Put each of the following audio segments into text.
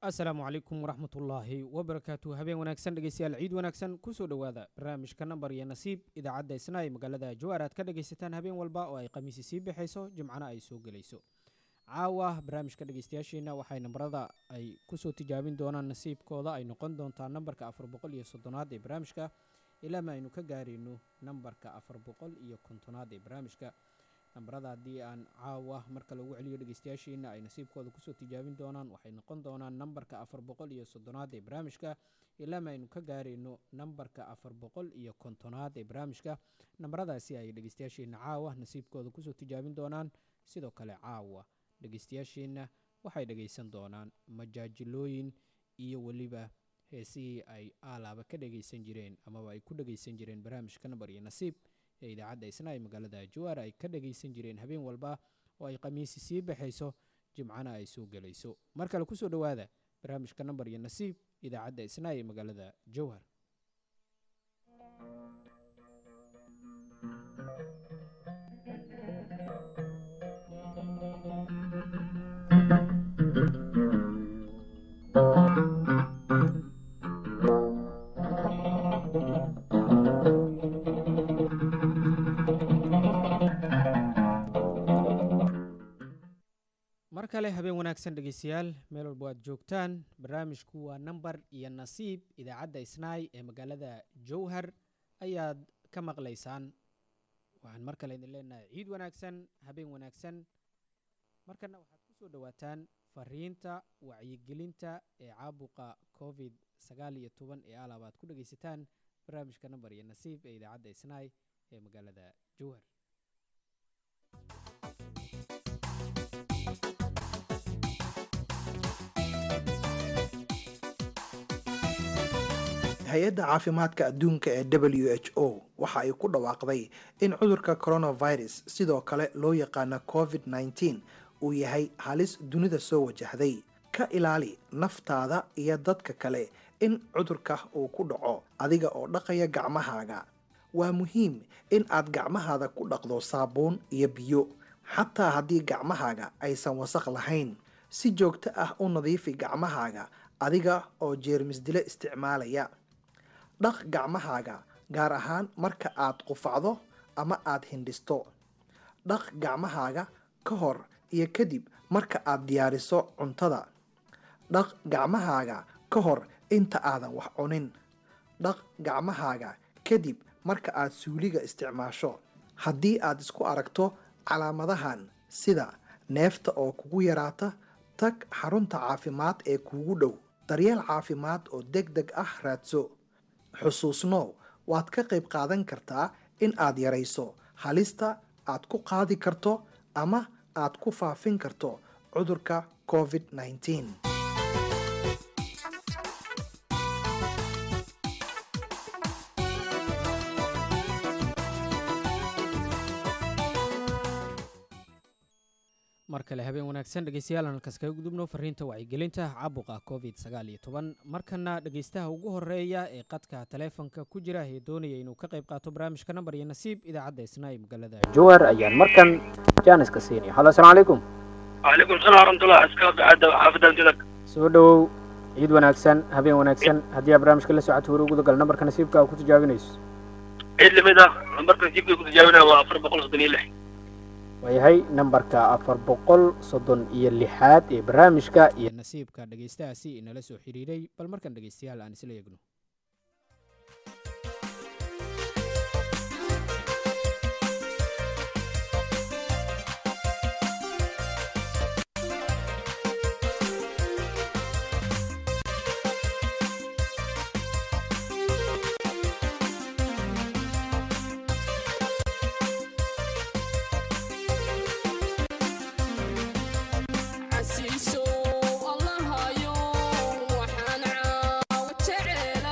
asalaamu calaykum waraxmatullaahi wabarakaatu habeen wanaagsan dhegeystayaal ciid wanaagsan kusoo dhowaada barnaamijka nambar iyo nasiib idaacadda isna ay magaalada jawaar aad ka dhegaysataan habeen walba oo ay khamiisi sii bixayso jimcana ay soo gelayso caawa barnaamijka dhegeystayaasheena waxay nambarada ay kusoo tijaabin doonaan nasiibkooda ay noqon doontaa nambarka afar boqol iyo soddonaad ee barnaamijka ilaama aynu ka gaarayno nambarka afar boqol iyo kontonaad ee barnaamijka nambarada haddii aan caawa marka lagu celiyo dhegeystayaasheena ay nasiibkooda kusoo tijaabin doonaan waxay noqon doonaan nambarka afar boqol iyo soddonaad ee barnaamijka ilaama aynu ka gaarayno nambarka afar boqol iyo kontonaad ee barnaamijka nambaradaasi ay dhegeystayaasheena caawa nasiibkooda kusoo tijaabin doonaan sidoo kale caawa dhegeystayaasheenna waxay dhegeysan doonaan majaajilooyin iyo weliba heesihii ay aalaaba ka dhegeysan jireen amaba ay ku dhegeysan jireen barnaamijka nambar iyo nasiib ee idaacadda isna ay magaalada jawaar ay ka dhageysan jireen habeen walba oo ay khamiisi sii baxayso jimcana ay soo gelayso mar kale kusoo dhowaada barnaamijka nambar iyo nasiib idaacadda isna ee magaalada jowhar mar kale habeen wanaagsan dhegeystayaal meel walba aad joogtaan barnaamijku waa nambar iyo nasiib idaacadda isnaay ee magaalada jowhar ayaad ka maqlaysaan waxaan mar kale idin leenahay ciid wanaagsan habeen wanaagsan markana waxaad ku soo dhowaataan fariinta wacyigelinta ee caabuqa covid sagaal iyo toban ee alaab aad ku dhegeysataan barnaamijka nambar iyo nasiib ee idaacadda isnaay ee magaalada jowhar hay-adda caafimaadka adduunka ee w h o waxa ay ku dhawaaqday in cudurka coronavirus sidoo kale loo yaqaano covid -19 uu yahay halis dunida soo wajahday ka ilaali naftaada iyo dadka kale in cudurka uu ku dhaco adiga oo dhaqaya gacmahaaga waa muhiim in aad gacmahaada ku dhaqdo saabuun iyo biyo xataa haddii gacmahaaga aysan wasaq lahayn si joogto ah u nadiifi gacmahaaga adiga oo jeermis dile isticmaalaya dhaq gacmahaaga gaar ahaan marka aad qufacdo ama aad hindhisto dhaq gacmahaaga ka hor iyo kadib marka aad diyaariso cuntada dhaq gacmahaaga ka hor inta aadan wax cunin dhaq gacmahaaga kadib marka aad suuliga isticmaasho haddii aad isku aragto calaamadahan sida neefta oo kugu yaraata tag xarunta caafimaad ee kuugu dhow daryeel caafimaad oo deg deg ah raadso xusuusnow waad ka qayb qaadan kartaa in aad yarayso halista aad ku qaadi karto ama aad ku faafin karto cudurka covid -19 mar kale habeen wanaagsan dhegeystayaal aan halkaas kaga gudubno fariinta wacyigelinta caabuqa covid sagaal iyo toban markana dhegeystaha ugu horeeya ee qadka taleefonka ku jira ee doonaya inuu ka qayb qaato barnaamijka nambar iyo nasiib idaacadda isna ee magaalada jowar ayaan markan jaaniska siinaya halo asalaamu calaykum وعليكم السلام ورحمة الله أسكاب عدا حافظ أنتلك soo dhowow ciid wanaagsan habeen wanaagsan haddii aad barnaamijka la socoto wari uguda gal nambarka nasiibka aa ku tijaabinayso عيد لمدة نمبرك نجيب كنت جاوبنا وأفر بقول صدني له waayahay nambarka afar boqol soddon iyo lixaad ee barnaamijka iyo nasiibka dhegeystahaasi inala soo xiriiray bal markan dhegeystayaal aan isla eegno xasiiso allahayo waxaan caawa jecela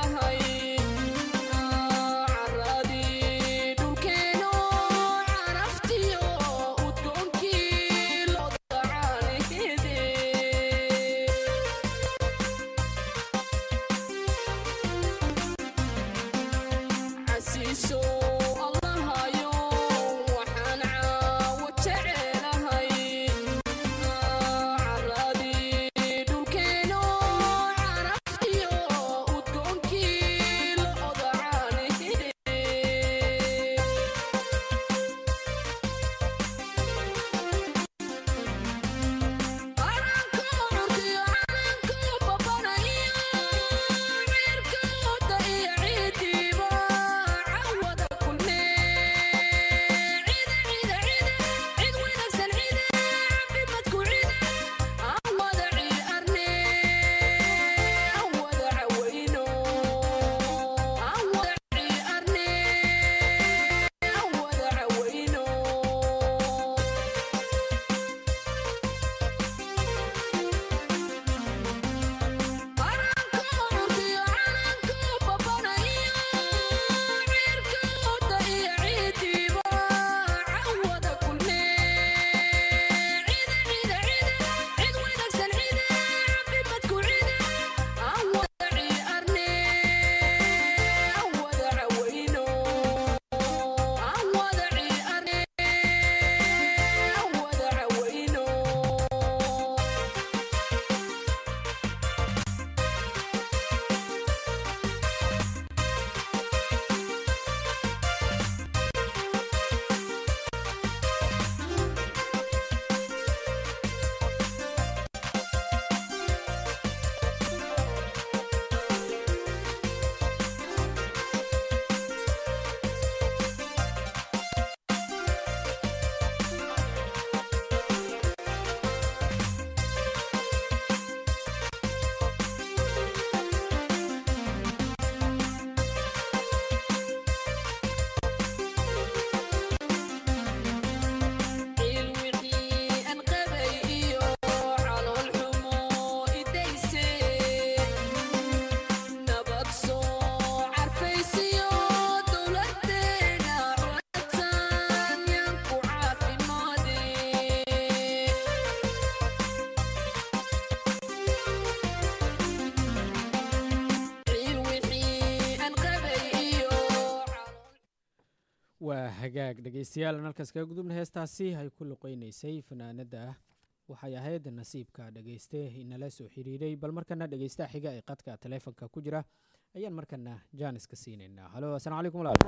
waa hagaag dhegeystayaal halkaas kaga gudubna heestaasi ay ku luqeyneysay fanaanada waxay ahayd nasiibka dhegeyste inala soo xiriiray bal markana dhegeystaha xiga ee qadka taleefonka ku jira ayaan markana jaaniska siinaynaa halo asalaamu calaykum walaal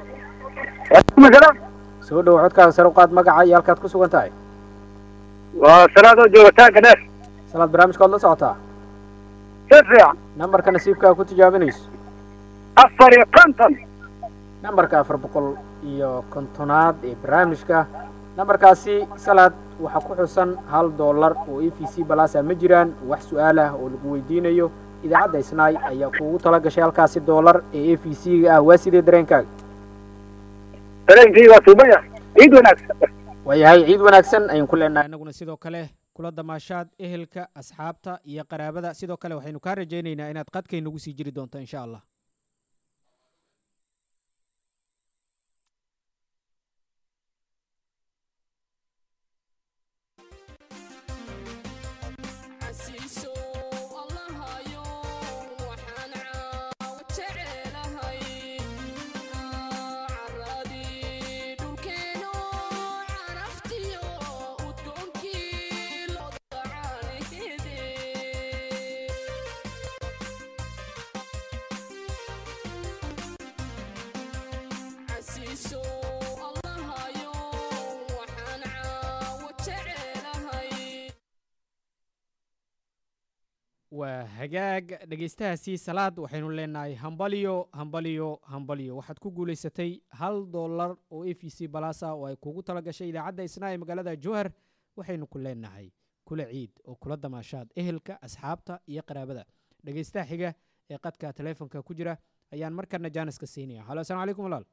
soo dhowo codkaada sare u qaad magaca iyo halkaad ku sugan tahay waa salaadoo joogitaanka dheer salaad barnaamijkaad la socotaa si fiican nambarka nasiibkaa ku tijaabinayso afar iyo konton nambarka afar boqol iyo kontonaad ee barnaamijka nambarkaasi salaad waxaa ku xusan hal doolar oo e v c balasa ma jiraan wax su-aal ah oo lagu weydiinayo idaacadda isnaay ayaa kuugu tala gashay halkaasi doolar ee e v c ga ah waa sidee dareenkaaga dareenkii waa tuubaya ciid wanaagsan waayahay ciid wanaagsan ayaan ku leenahay inaguna sidoo kale kula damaashaad ehelka asxaabta iyo qaraabada sidoo kale waxaynu kaa rajaynaynaa inaad qadkaynagu sii jiri doonto insha allah xasiiso allahayo waxaan caawa jecelahay caradii dhulkeeno caraftiyo udgoonkii loo dacaanihide xasiiso allahayo waxaan caawa jecelahay waa hagaag dhegeystahaasi salaad waxaynu leenahay hambaliyo hambaliyo hambaliyo waxaad ku guulaysatay hal doolar oo e v c balasa oo ay kuugu tala gashay idaacadda isnaa ee magaalada jowhar waxaynu ku leenahay kula ciid oo kula damaashaad ehelka asxaabta iyo qaraabada dhegeystaha xiga ee qadka taleefonka ku jira ayaan markana jaaniska siinaya halo asalaamu calaykum walaal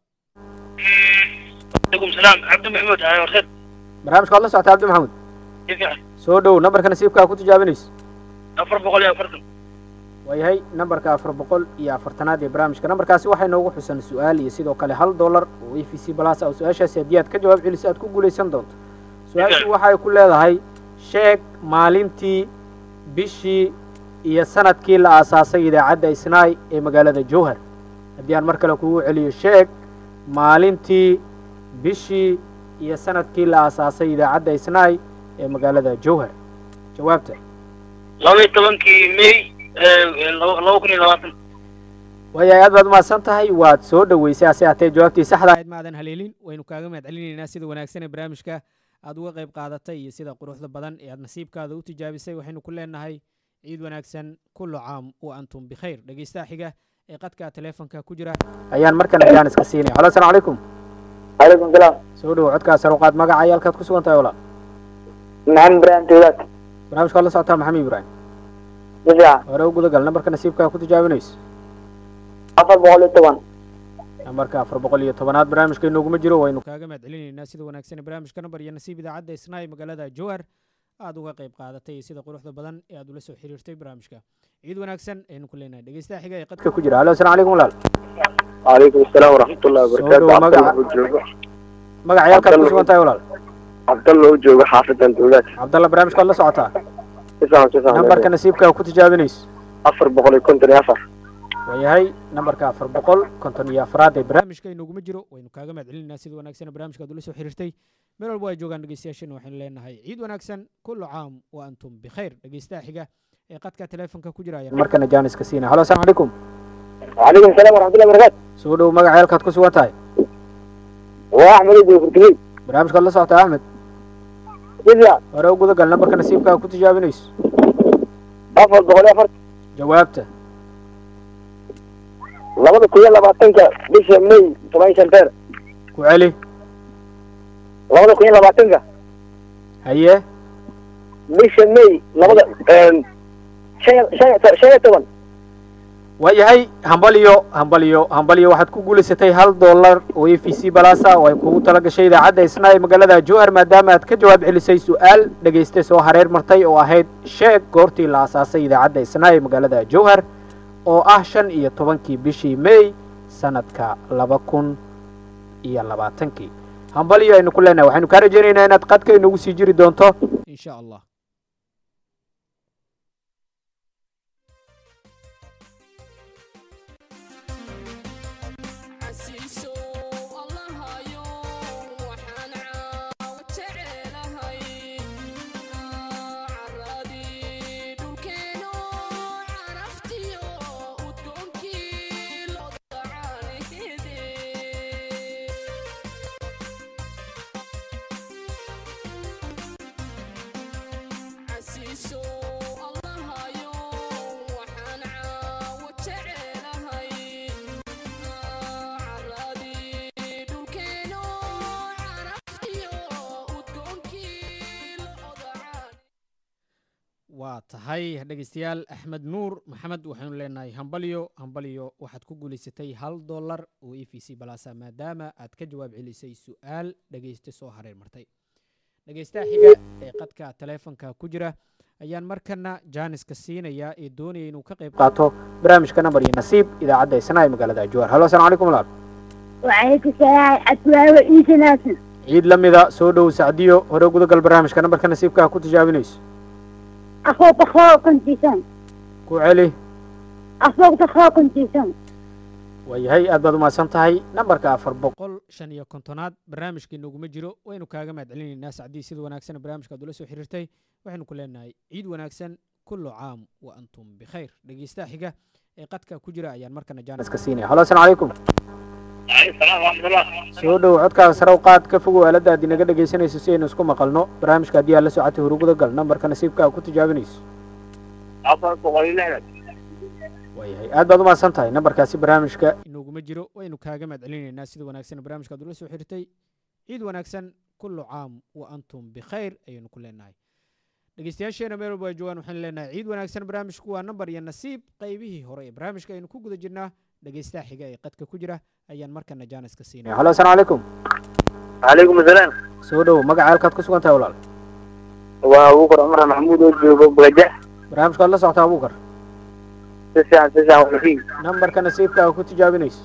alaikum salaam cabdi maxamuud ahay horseed barnaamijka waad la socota cabdi maxamuud si fiican soo dhow nambarka nasiibkaa ku tijaabinayso afar boqol iyo afartan waayahay nambarka afar boqol iyo afartanaad ee barnaamijka nambarkaasi waxay noogu xusan su-aal iyo sidoo kale hal dollar oo e v c balasa oo su-aashaasi haddii aad ka jawaab celiso aad ku guulaysan doonto su-aashu waxay ku leedahay sheeg maalintii bishii iyo sanadkii la aasaasay idaacadda isnaay ee magaalada jowhar haddii aan mar kale kugu celiyo sheeg maalintii bishii iyo sanadkii la aasaasay idaacadda isnaay ee magaalada jowhar jawaabta laba iyo tobankii may laba laba kun iyo labaatan waayahay aad baad umahadsan tahay waad soo dhoweysay hase haatee jawaabtii saxda ahayd maadan haleelin waynu kaaga mahad celinaynaa sida wanaagsan ee barnaamijka aad uga qayb qaadatay iyo sida quruxda badan ee aad nasiibkaada u tijaabisay waxaynu ku leenahay ciid wanaagsan kullu caam wa antum bikhayr dhegeystaha xiga ee qadka taleefonka ku jira ayaan markana jaaniska siinaya halo asalaamu calaykum calaykum salaam soo dhowo codkaa saruqaad magaca iyo halkaad ku sugan tahay walaal maxamed ibrahim tawlaad barnaamijka waad la socotaa maxamed ibraahim si fiican hore u gudagal nambarka nasiibkaa ku tijaabinayso afar boqol iyo toban nambarka afar boqol iyo tobanaad barnaamijka inooguma jiro waynu kaaga mahad celinaynaa sida wanaagsan ee barnaamijka nambar iyo nasiib idaacadda isnaay magaalada jowhar aad uga qayb qaadatay iyo sida quruxda badan ee aad ula soo xiriirtay barnaamijka ciid wanaagsan aynu ku leenahay dhegeystaha xiga ee qadka ku jira halo asalaamu calaykum walaal calaykum asalaam waraxmatullahi Soo wabarakaatu dhow magaca. cabdalla oo joogo magaca iyo halkaad ku sugan tahay walaal cabdalla oo joogo xaafadan tawlaad cabdalla barnaamijka waad la socotaa si fiican si fiican nambarka nasiibkaa ku tijaabinayso afar boqol iyo konton iyo afar waayahay nambarka afar boqol konton iyo afraad ee barnaamijka inooguma jiro waynu kaaga mahad celinaynaa sida wanaagsan ee barnaamijka aad ula soo xiriirtay meel walba ay joogaan dhegeystayaashana waxaynu leenahay ciid wanaagsan kullu caam wa antum bikhayr dhegeystaha xiga ee qadka taleefonka ku jira ayaan markana jaaniska siinaya halo asalaamu calaykum calaykum salaam waraxmatullahi wabarakaatu soo dhow magaca halkaad ku sugan tahay waa axmed oo joogo furtugey barnaamijka waad la socotaa axmed si fiican hore u gudagal nambarka nasiibkaa ku tijaabinayso afar boqol iyo afartan jawaabta labada kun iyo labaatanka bisha may toban iyo shanteer ku celi labada kun iyo labaatanka haye bisha may labada shan iyo- shan iyo- shan iyo toban waayahay hambaliyo hambaliyo hambaliyo waxaad ku guulaysatay hal dollar oo e v c balasa oo ay kugu tala gashay idaacadda isna ee magaalada jowhar maadaama aad ka jawaab celisay su-aal dhegayste soo hareer martay oo ahayd sheeg goortii la asaasay idaacadda isna ee magaalada jowhar oo ah shan iyo tobankii bishii may sanadka laba kun iyo labaatankii hambaliyo aynu ku leenahay waxaynu kaa rajaynaynaa inaad qadka inagu sii jiri doonto insha allah xasiiso allahayo waa tahay dhegeystayaal axmed nuur maxamed waxaynu leenahay hambalyo hambalyo waxaad ku guulaysatay hal dollar oo e v c balasa maadaama aad ka jawaab celisay su-aal dhegeyste soo hareer martay dhegeystaha xiga ee qadka taleefonka ku jira ayaan markana jaaniska siinaya ee doonaya inuu ka qayb qaato barnaamijka nambar iyo nasiib idaacadda isna ee magaalada jawaar halo asalaamu calaykum walaal وعليكم السلام أتواوى إيسا ناسا ciid la mida soo dhow sacdiyo hore gudagal barnaamijka nambarka nasiibka ku tijaabinayso أخوك أخوك كنتيسان ku celi أخوك أخوك كنتيسان waayahay aad baad umahadsan tahay nambarka afar boqol shan iyo kontonaad barnaamijkii noguma jiro waynu kaaga mahad celinaynaa sacdii sida wanaagsan barnaamijka aad ula soo xiriirtay waxaynu ku leenahay ciid wanaagsan kullu caam wa antum bikhayr dhegeystaha xiga ee qadka ku jira ayaan markana jaaniska siinaya halo asalaamu calaykum alaykum salaam waraxmatullah soo dhow codkaaga sare u qaad ka fogow aaladda aad inaga dhegaysanayso si aynu isku maqalno barnaamijka haddii aad la socotay huruguda gal nambarka nasiibka aad ku tijaabinayso afar boqol iyo lixdan waayahay aad baad umahadsan tahay nambarkaasi barnaamijka inoguma jiro waynu kaaga mahad celinaynaa sida wanaagsan barnaamijka aad ula soo xirtay ciid wanaagsan kullu caam wa antum bikhayr ayaynu ku leenahay dhegeystayaasheena meel walba ay joogaan waxaynu leenahay ciid wanaagsan barnaamijku waa nambar iyo nasiib qaybihii hore ee barnaamijka aynu ku guda jirnaa dhegeystaha xiga ee qadka ku jira ayaan markana jaaniska siinaya halo asalaamu calaykum calaykum asalaam soo dhow magaca halkaad ku sugan tahay walaal waa abuukar cumar maxamuud oo joogo bagajax barnaamijkaad la socotaa abuukar si fiican si fiican walafiin nambarka nasiibka aad ku tijaabinayso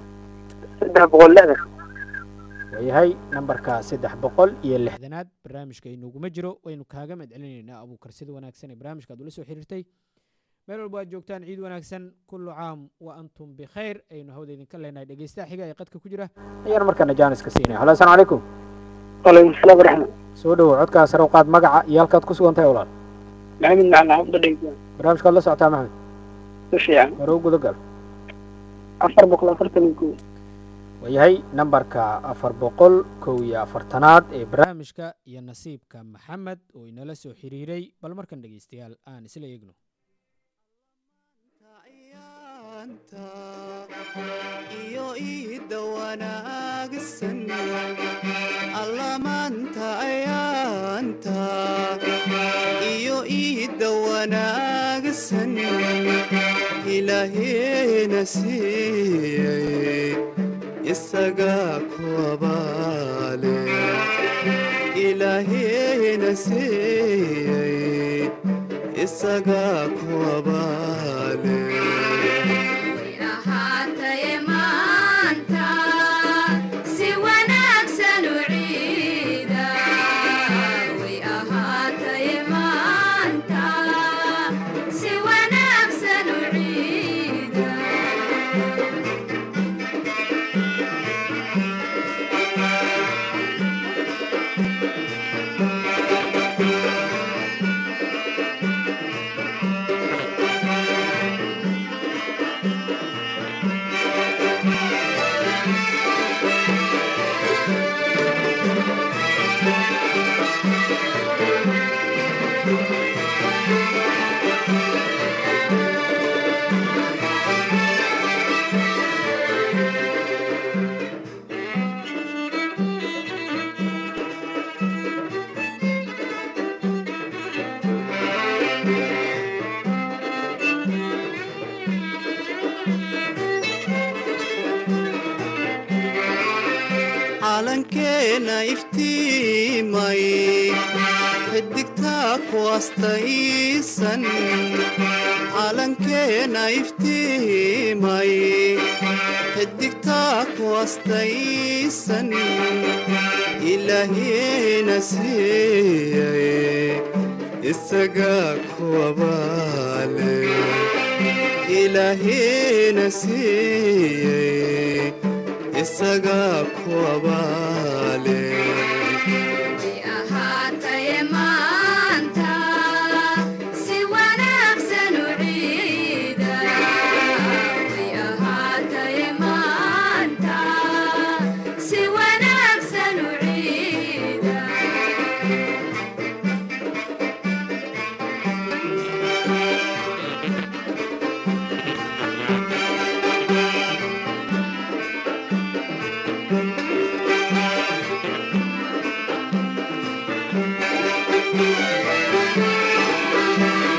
saddex boqol lixdan waayahay nambarka saddex boqol iyo lixdanaad barnaamijka inoguma jiro waynu kaaga mahad celinaynaa abuukar sida wanaagsan ee barnaamijka aad ula soo xiriirtay meel walba aad joogtaan ciid wanaagsan kullu caam wa antum bikhayr aynu hawda idinka leenahay dhegeystaha xiga ee qadka ku jira ayaan markana jaaniska siinaya halo asalaamu calaykum calaykum salaam waraxmat soo dhowo codkaa sare u qaad magaca iyo halkaad ku sugan tahay walaal maxamed macalin xafda dhegeysa barnaamijkaad la socotaa maxamed si fiican hore u gudagal afar boqol afartan iyo kow waayahay nambarka afar boqol kow iyo afartanaad ee barnaamijka iyo nasiibka maxamed oo inala soo xiriiray bal markan dhegeystayaal aan isla eegno iyo iida wanaagsan allamaanta ayaanta iyo iida wanaagsan ilaaheena siiyey isagaa ku abaale ilaaheena siiyey isagaa ku abaale way ahaataye maanta si wanaagsan u ciida way ahaataye maanta si wanaagsan u ciida calankeena iftiimay xidigtaa ku astaysan calankeena iftiimay xidigtaa ku astaysan ilaahiina siiyey isagaa ku abaale ilaahiina siiyey isagaa ku abaale way ahaataye maanta si wanaagsan u ciida way ahaataye maanta si wanaagsan u ciida Thank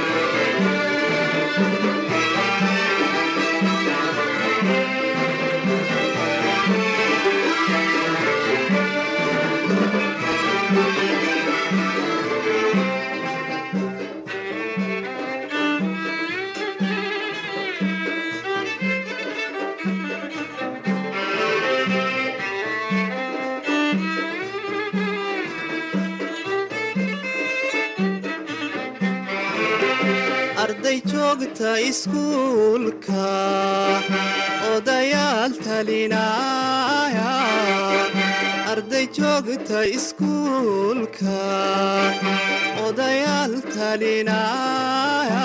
arday joogta iskuulka odayaal talinaya arday joogta iskuulka odayaal talinaya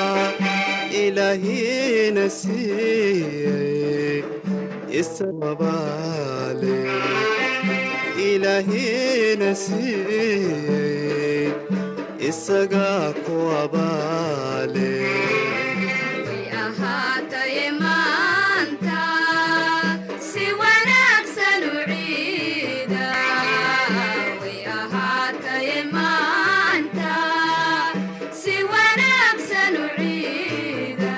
ilaahina siiyey isabaale ilaahina siiyey isagaa ku abaale way ahaataye maanta si wanaagsan u ciida way ahaataye maanta si wanaagsan u ciida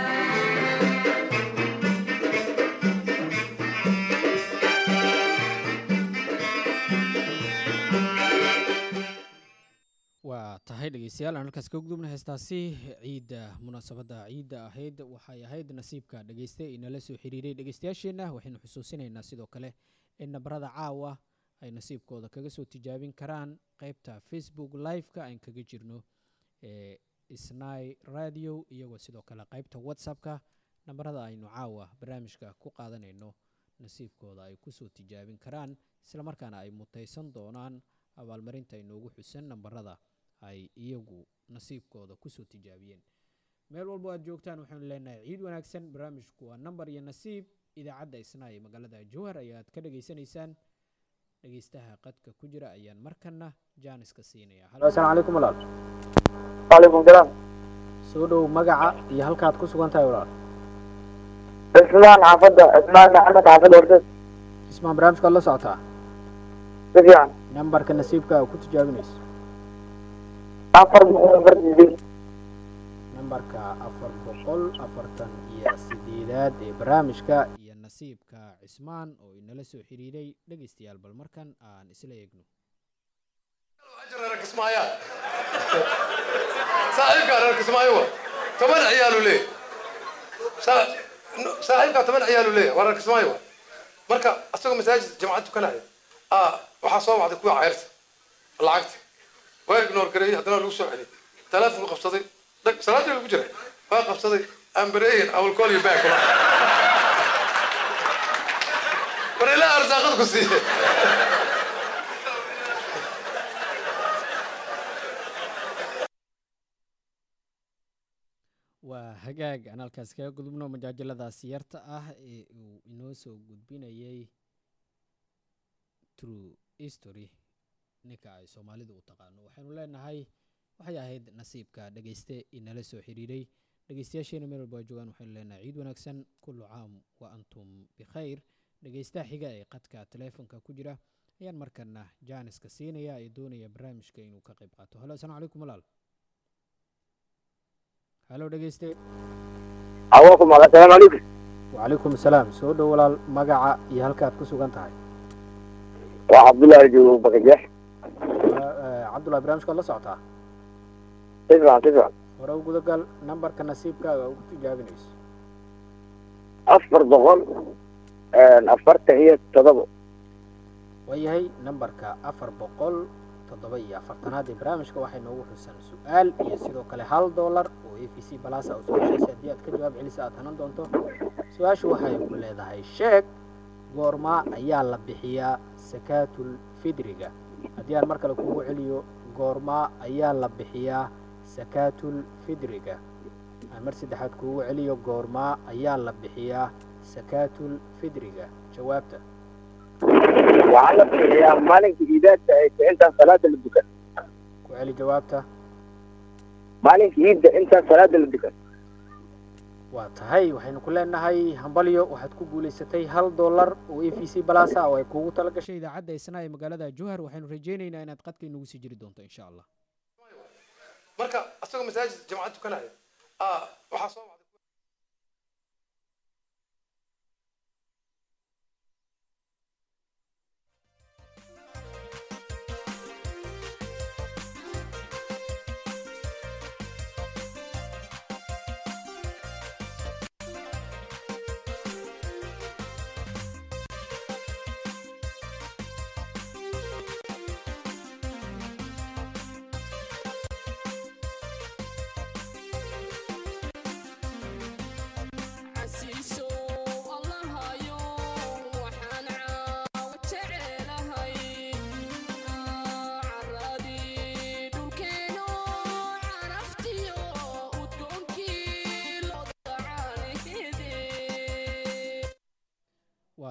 waa tahay dhegeystayaal aan halkaas ka gudubna heestaasi ciidda munaasabadda ciidda ahayd waxay ahayd nasiibka dhegeyste inala soo xiriiray dhegeystayaasheenna waxaynu xusuusinaynaa sidoo kale in nabarada caawa ay nasiibkooda kaga soo tijaabin karaan qeybta facebook live-ka aan kaga jirno ee snai radio iyagoo sidoo kale qeybta whatsappka nabarada aynu caawa barnaamijka ku qaadanayno nasiibkooda ay kusoo tijaabin karaan islamarkaana ay mutaysan doonaan abaalmarinta inoogu xusan nambarada ay iyagu nasiibkooda kusoo tijaabiyeen meel walbo aad joogtaan waxaanu leenahay ciid wanaagsan barnaamijku waa nambar iyo nasiib idaacadda isna ee magaalada jowhar ayaad ka dhageysanaysaan dhegeystaha qadka ku jira ayaan markana jaaniska siinaya Halo, asalaamu calaykum walaal waalaikum salaam soo dhow magaca iyo halkaad ku sugan tahay walaal cismaan xaafadda cismaan maxamed xaafadda horteed ismaan barnaamijkaad la socotaa si fiican nambarka nasiibka aa ku tijaabinayso afar boqol afartan sideed nambarka afar boqol afartan iyo sideedaad ee barnaamijka iyo nasiibka cismaan oo inala soo xiriiray dhegeystayaal bal markan aan isla eegno reer kismaayo saaxiibkaa reer kismaayo wa toban ciyaalu leeyahy Saa- no- saaxiibkaa toban ciyaalu leeyahy waa reer kismaayo wa marka asagoo masaajid jamacad tukanaya aa waxaa soo wacday kuwa cayrta lacagta waa ignoor gareeyey haddana waa lagu soo celiyey teleefonku qabsaday dhag salaadii lagu jiray waa qabsaday ambareeyin I will call you back war ilaa arsaaqad ku siiye waa hagaag aan halkaas kaga gudubno majaajaladaas yarta ah ee uu inoo soo gudbinayay true history ninka ay soomaalidu u taqaano waxaynu leenahay waxay ahayd nasiibka dhegeyste inala soo xiriiray dhegeystayaasheena meel walba ay joogaan waxaynu leenahay ciid wanaagsan kullu caam wa antum bikhayr dhegeystaha xiga ee qadka taleefonka ku jira ayaan markana jaaniska siinaya ee doonaya barnaamijka inuu ka qayb qaato halo asalaamu calaykum walaal halo dhegeyste awaakum assalaamu calaykum وعليكم السلام soo dhow walaal magaca iyo halka aad ku sugan tahay waa cabdullaahi joogo bakajeex Waa, eh, cabdullahi barnaamijka waad la socotaa si fiican si fiican hore u gudagal nambarka nasiibkaaga ugu tijaabinayso afar boqol afartan iyo todoba waayahay nambarka afar boqol toddoba iyo afartanaad ee barnaamijka waxay noogu xusan su-aal iyo sidoo kale hal dollar oo a v c balasa oo soo heshaysay haddii aad ka jawaab celisa aad hanan doonto su-aashu waxay ku leedahay sheeg goormaa ayaa la bixiyaa sakaatul fidriga haddii aan mar kale kugu celiyo goormaa ayaa la bixiyaa sakaatul fidriga aan mar saddexaad kugu celiyo goormaa ayaa la bixiyaa sakaatul fidriga jawaabta waxaa la bixiyaa maalinka iidaadka ay tahay intaan salaada la dukan ku celi jawaabta maalinka iidda intaan salaada la dukan waa tahay waxaynu ku leenahay hambalyo waxaad ku guulaysatay hal dollar oo a v c balasa oo ay kuugu tala gashay idaacadda isna ee magaalada jowhar waxaynu rajaynaynaa inaad qadka inugu sii jiri doonto insha allah marka asagoo masaajid jamacad tukanaya aa waxaa soo wacday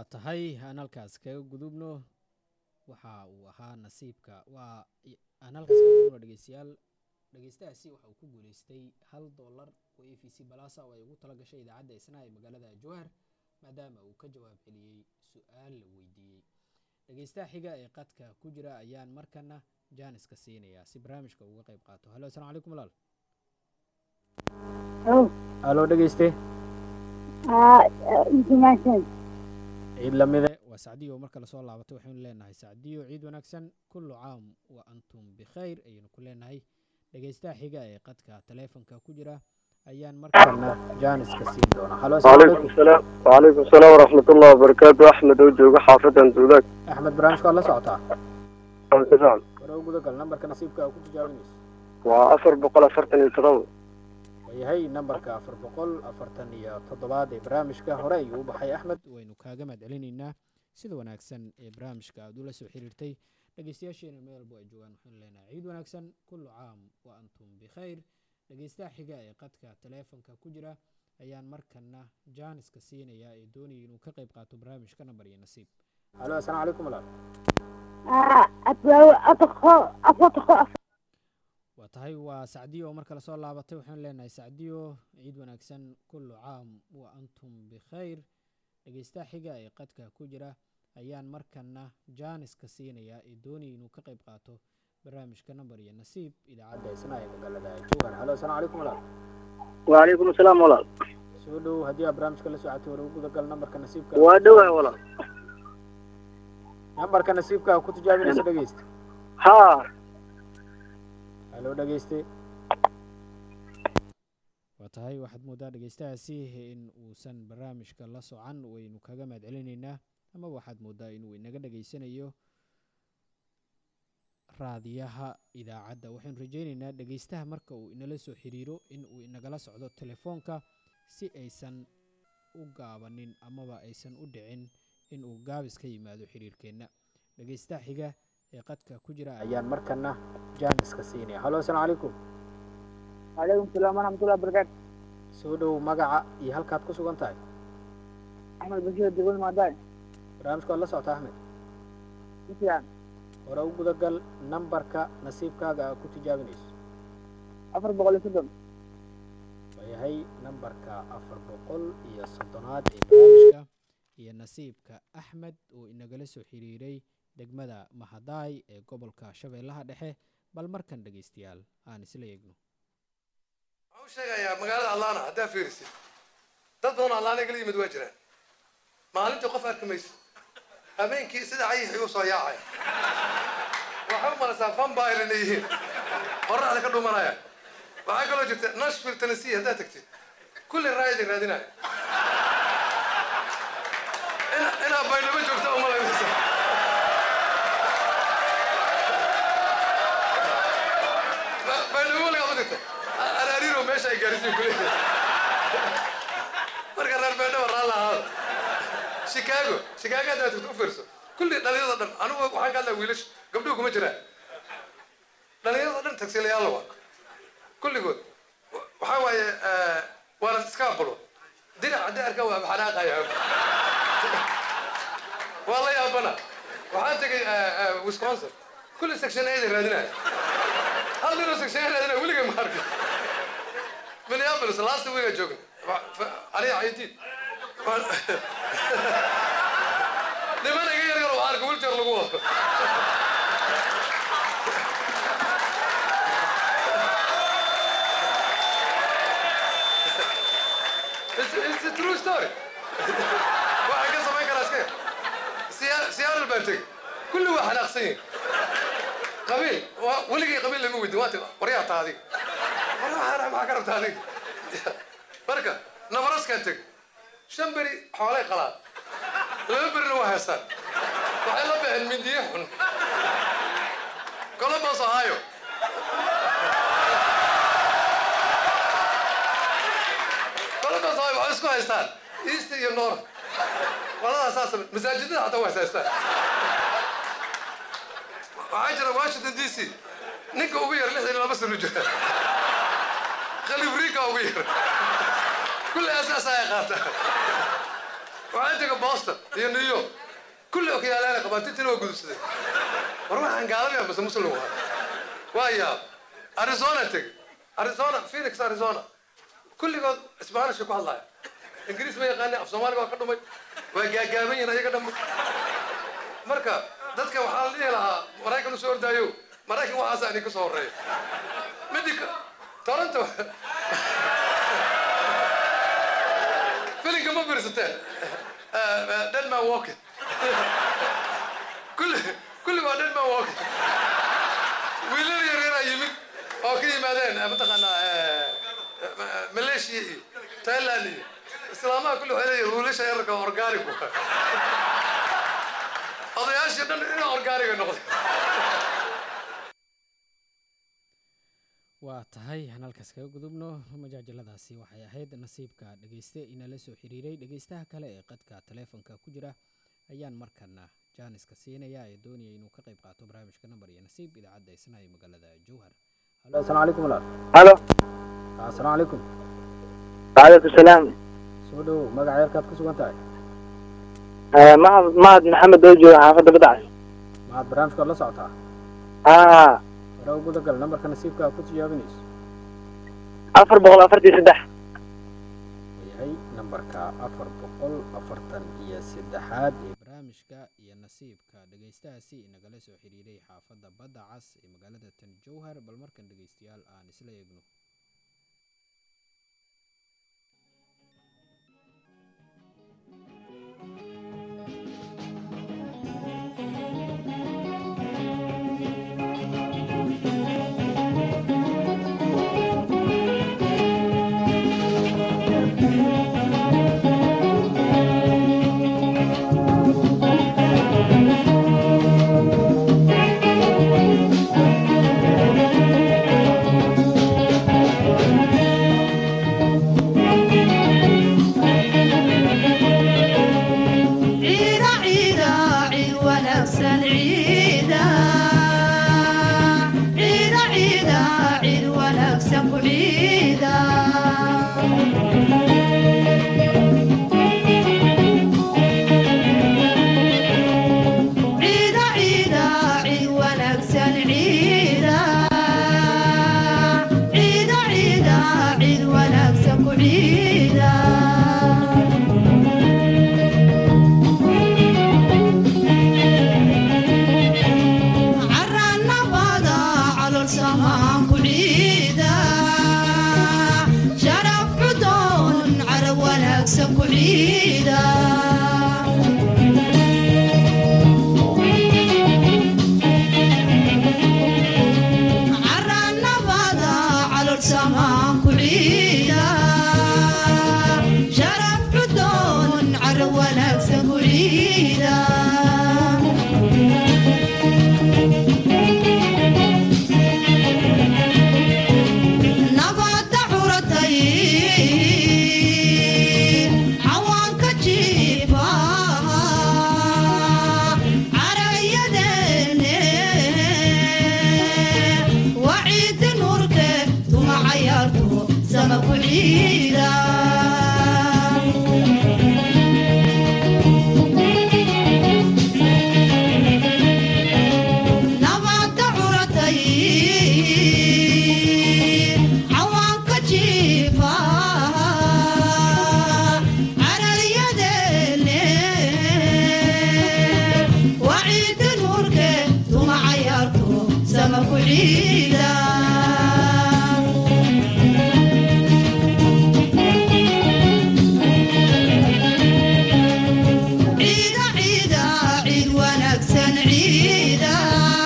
waa tahay aan halkaas kaga gudubno waxa uu ahaa nasiibka waa i- aan halkaas kaga gudubno dhegeystayaal dhegeystahaasi waxa uu ku guuleystay hal dollar oo a v c balasa oo ay ugu tala gashay idaacadda isna ee magaalada jowhar maadaama uu ka jawaab celiyey su-aal la weydiiyey dhegeystaha xiga ee qadka ku jira ayaan markana jaaniska siinayaa si barnaamijka uga qayb qaato halo asalaamu calaykum walaal Oh, halo dhegeyste ah, international. ciid lamide waa sacdiyo marka lasoo laabatay waxaynu leenahay sacdiyo ciid wanaagsan kullu caam wa antum bikhayr ayaynu ku leenahay dhegeystaha xiga ee qadka taleefonka ku jira ayaan markana jaaniska siin doonaa halo asalaamu وعليكم calaykum السلام وعليكم السلام ورحمة الله وبركاته أحمد وجوه حافظ سوداك axmed barnaamijka waad la socotaa تمام hore u gudagal nambarka nasiibka ku tijaabinayso وأفر بقول أفرتني التضوء waayahay nambarka afar boqol afartan iyo toddobaad ee barnaamijka hore ayuu u baxay axmed waynu kaaga mahad celinaynaa sida wanaagsan ee barnaamijka aad ula soo xiriirtay dhegeystayaasheena meel walbo ay joogaan waxaynu leenahay ciid wanaagsan kullu caam wa antum bikhayr dhegeystaha xiga ee qadka taleefonka ku jira ayaan markana jaaniska siinayaa ee doonaya inuu ka qayb qaato barnaamijka nambar iyo nasiib halo asalaamu calaykum walaal Ah, أتواو أتخو أفتخو waa tahay waa sacdiyo oo marka lasoo laabatay waxaan leenahay sacdiyo ciid wanaagsan kullu caam wa antum bikhayr dhegeystaha xiga ee qadka ku jira ayaan markana jaaniska siinayaa ee doonaya inuu ka qayb qaato barnaamijka nambar iyo nasiib idaacadda isna ee magaalada jowhar halo asalaamu calaykum walaal وعليكم السلام ولا soo dhow haddii aad barnaamijka la socotay hore u gudagal nambarka nasiibka وأدوها ولا nambarka nasiibka ku tijaabinaysa dhegeysta ها halo dhegeyste waa tahay waxaad moodaa dhegeystahaasi in uusan barnaamijka la socan waynu kaga mahad celinaynaa ama waxaad moodaa inuu inaga dhegeysanayo raadiyaha idaacadda waxaynu rajaynaynaa dhegeystaha marka uu inala soo xiriiro in uu inagala socdo telefoonka si aysan u gaabanin amaba aysan u dhicin in uu gaabis ka yimaado xiriirkeenna dhegeystaha xiga ee qadka ku jira ayaan markana jaaniska siinaya halo asalaamu calaykum وعليكم السلام ورحمة الله وبركاته soo dhow magaca iyo halkaad ku sugan tahay أحمد بشير دقون ماداي barnaamijka waad la socota axmed مثلا hore u gudagal nambarka nasiibkaaga aa ku tijaabinayso أفر بقول سدم waayahay nambarka afar boqol iyo soddonaad ee barnaamijka iyo nasiibka axmed oo inagala soo xiriiray degmada mahadaay ee gobolka shabeellaha dhexe bal markan dhegeystayaal aan isla eegno waxaan u sheegayaa magaalada allaana haddaa fiirisid dad badan oo allaana igala yimid waa jiraan maalintii qof arki mayso habeenkii sida cayixii u soo yaacaya waxay u malaysaa vampire inay yihiin qorraxda ka dhumanaya waxaa kaloo jirta nashville tennessee haddaad tagtid kulli raayadin raadinaya ina- inaa baydhabo joogta uma laynaysa Ba- baydhabo weligaa u jirta araariiro meesha ay gaarsiin kuleeyahay marka reer baydhabo raalla ahaada chicago chicago haddaad tagto u fiirso kulli dhalinyarada dhan anigu waxaan ka hadlaa wiilasha gabdhuhu kuma jiraan dhalinyarada dhan tagsiilayaal waa kulligood wa- waxaa waaye eh, waana iska abulo dinac haddii arkaan waa xanaaqaya waa la yaabana waxaan tegay eh, eh, wisconsin kulli section aida raadinaya hal ninoo section A raadinaya weligay ma arkin minneapolis last week aan joogna Wa- fa- aniga caydiid niman iga yar yar oo arka wiljar lagu wado It's, it's a true story. waxaan ka samayn karaa iska Siya- Seattle baan tegey kulli waa xanaaqsan yihin qabiil waa- weligay qabiil lama weydin waa tiri waryaa taa adiga war waxaan maxaa ka rabtaa adiga marka nabaraskaan tegey shan beri xoolay qalaan laba berina waa heestaan waxay la baxeen mindiye xun columbus ohio columbus ohio waxay isku haystaan east iyo north qoladaas saas masaajidada xataa waa haystaan waxaa jira washington d c ninka ugu yar lixdan iyo laba sano jira khaliif riika ugu yar kulli asaas ay qaata waxaan tegay boston iyo new york kulli okyaalaala qabaan tintina waa gudubsaday war waxaan gaalamaya mase muslim waa waa yaab arizona tegay arizona phoenix arizona kulligood isbaanishka ku hadlaya ingiriis ma yaqaani af soomaaliga waa ka dhumay waa gaagaaban yihin ayaga dhamma marka dadka waxaa la dhihi lahaa maraykan usoo ordaayo maraykan waxaasa idinka soo horeeya midi toronto filinka ma fiirsateen deadman walking kulli kulli waa deadman walking wiilal yaryara yimid oo ka yimaadeen mataqaanaa malaysia iyo thailand iyo islaamaha kulli waxay leeyihin wiilasha yararka organic odayaashii dhan ina organiga noqday waa tahay aan halkaas kaga gudubno majaajaladaasi waxay ahayd nasiibka dhegeyste inala soo xiriiray dhegeystaha kale ee qadka taleefonka ku jira ayaan markana jaaniska siinaya ee doonaya inuu ka qayb qaato barnaamijka nambar iyo nasiib idaacadda isna ee magaalada jowhar halo asalaamu calaykum walaal halo asalaamu calaykum waalaikum salaam soo dhowow magaca yarkaad ku sugan tahay mahad mahad maxamed oo jooga xaafadda badacas maxaad barnaamijkaad la socotaa haa hore u gudagal nambarka nasiibka aad ku tijaabinayso afar boqol afartii saddex yahay nambarka afar boqol afartan iyo saddexaad ee barnaamijka iyo nasiibka dhegeystahaasi inagala soo xiriiray xaafadda badda cas ee magaalada tan jowhar bal markan dhegeystayaal aan isla eegno ciida ciida cid wanaagsan ciida ciida ciida cid wanaagsan ku ciida ciida ciida cid wanaagsan ciida ciida ciida cid wanaagsan ku ciida caranabada calol samaan ku ciida sharaf cudoon carab wanaagsan ku ciida caranabada calol samaan ku ciida sharaf cudoon carab wanaagsan ku ciida nabadda curatay cawaanka jiifa carayadeene waciidi nuurke tuma cayaarto sama ku ciida nabadda curatay cawaanka jiifa carayadeene waciidi nuurke tuma cayaarto sama ku ciida ciida ciida ciid wanaagsan ciida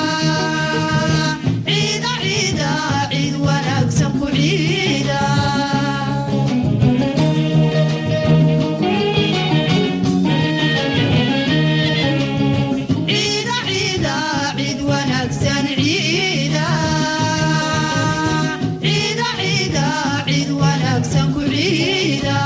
ciida ciida ciid wanaagsan ku ciida ciida ciida ciid wanaagsan ciida ciida ciida ciid wanaagsan ku ciida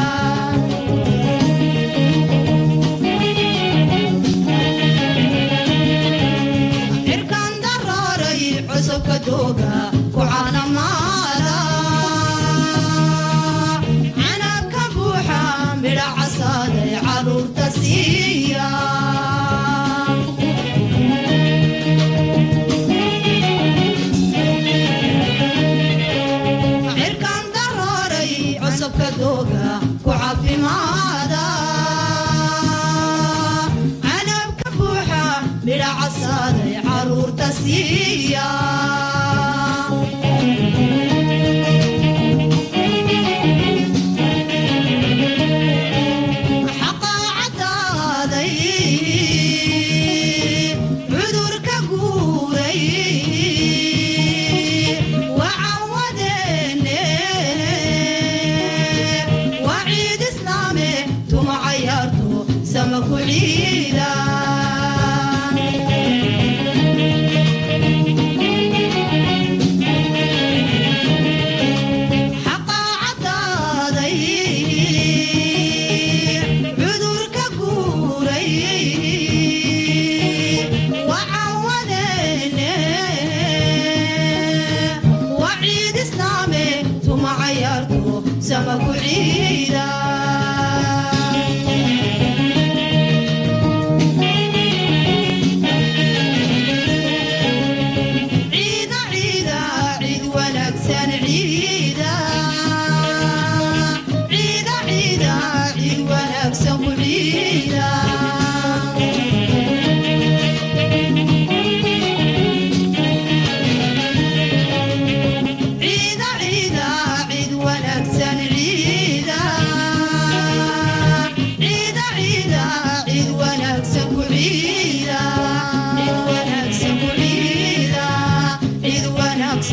cirkan daraaray cusubka dooga ku caanamaala canabka buuxa midha casaaday caruur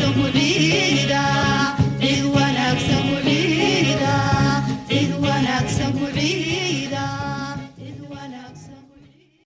wanaagsan ku ciida ciid wanaagsan ku ciida ciid wanaagsan ku ciida ciid wanaagsan ku ciida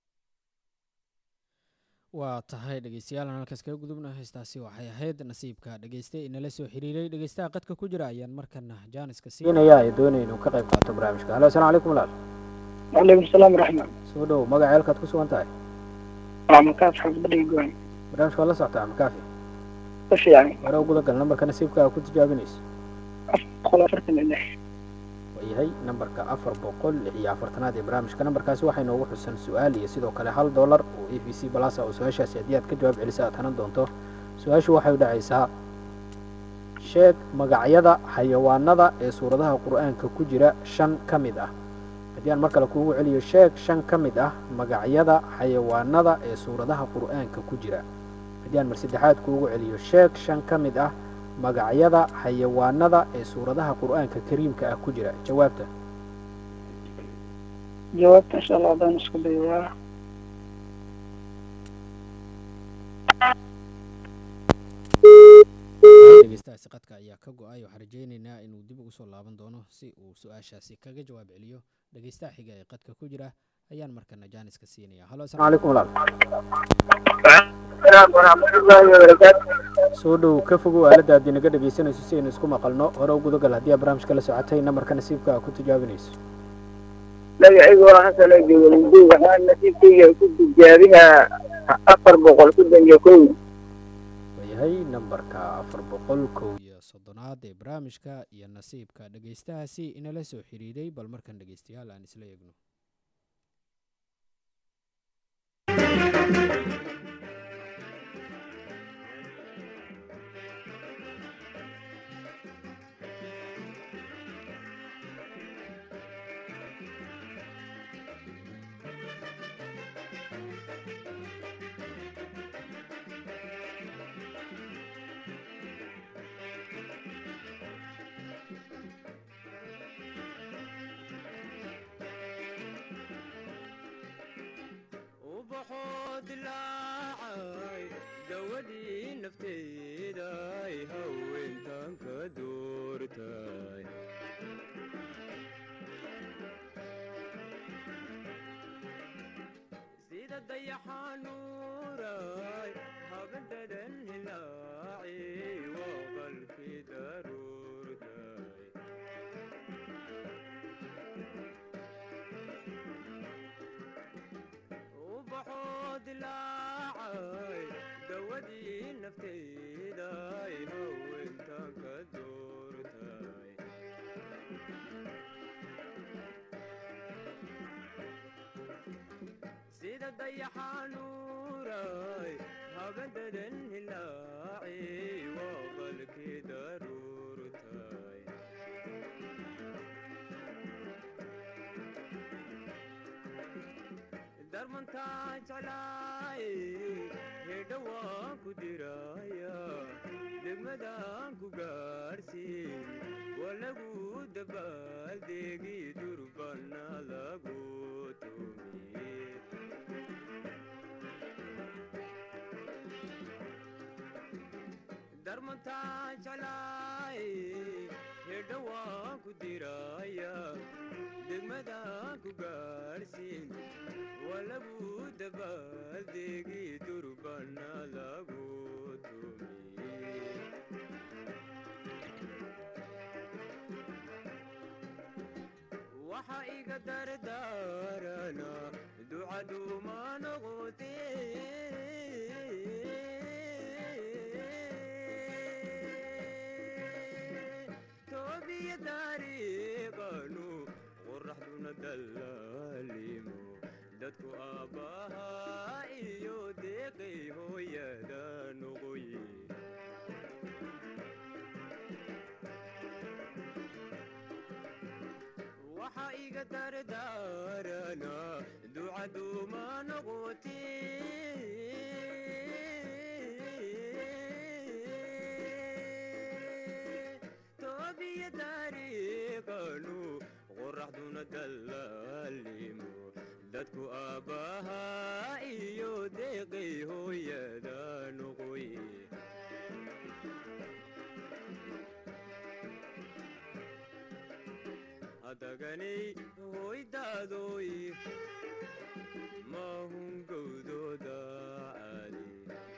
waa tahay dhegeystayaal aan halkaas kaga gudubna heestaasi waxay ahayd nasiibka dhegeyste inala soo xiriiray dhegeystaha qadka ku jira ayaan markana jaaniska siinaya ee doonaya inuu ka qayb qaato barnaamijka halo asalaamu calaykum walaal waalaikum salaam waraxmat soo dhow magaca halkaad ku sugan tahay waa makaas xasbadhiga goan barnaamijka waa la socotaa makaafi si fiican hore uguda gal nambarka nasiibka ku tijaabinayso boqol afartan iyo lix waayahay nambarka afar boqol lix iyo afartanaad ee barnaamijka nambarkaasi waxaa inoogu xusan su-aal iyo sidoo kale hal dollar oo a b c balasa oo su-aashaasi haddii aad ka jawaab celisa aad hanan doonto su-aashu waxay u dhacaysaa sheeg magacyada xayawaanada ee suuradaha qur-aanka ku jira shan ka mid ah haddii aan mar kale kuugu celiyo sheeg shan ka mid ah magacyada xayawaanada ee suuradaha qur-aanka ku jira haddii aan mar saddexaad kuugu celiyo sheeg shan ka mid ah magacyada xayawaanada ee suuradaha qur-aanka kariimka ah ku jira jawaabta jawaabta insha allah haddaan isku dayo waa dhegeystahaasi qadka ayaa ka go-ay waxaan rajaynaynaa inuu dib ugu soo laaban doono si uu su-aashaasi kaga jawaab celiyo dhegeystaha xiga ee qadka ku jira ayaan markana jaaniska siinaya halo asalaamu calaykum walaal waraxmatullaahi wabarakaatu soo dhow ka fogow aaladda haddii naga dhegeysanayso si aynu isku maqalno hore u gudagal haddii aad barnaamijka la socotay namarka nasiibka ku tijaabinayso magacaygu waa xasan oo jooga lindu waxaan nasiibkayga ku tijaabinaa afar boqol soddon iyo kow waayahay nambarka afar boqol kow iyo soddonaad ee barnaamijka iyo nasiibka dhegeystahaasi inala soo xiriiray bal markan dhegeystayaal aan isla eegno ubaxoo dilaacay dawadii nafteeday haweentan ka doortay sida dayaxanuuray habadadan hilaaci waa qalkii daruurtay ubaxoo dilaacay dawadii nafteeday haweentan ka doortay sida dayaxanuuray habadadan hilaaci waa qalkii daruurtay darmantaa jeclaay hedha waan ku diraya degmadaan ku gaarsiin waa lagu dabaaldegi durbana lagu tumiye darmantaa jeclaay hedha waan ku diraya degmadaan ku gaarsiin waa lagu dabaaldegi durbana lagu tumiye waxa iga dardaarana ducaduma noqote toobiya dariiqanu qoraxduna dallaalimo dadku aabbaha iyo deeqay hooyada noqoye waxa iga dardaarana ducaduma noqote toobiya dariiqanu qoraxduna dallaalimo dadku aabbaha iyo deeqay hooyada noqoye hadaganay hoydaadoy mahun gowdooda caadi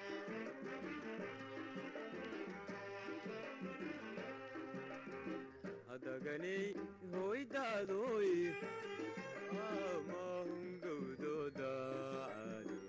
hadaganay hoydaadoy mahun gowdooda caadi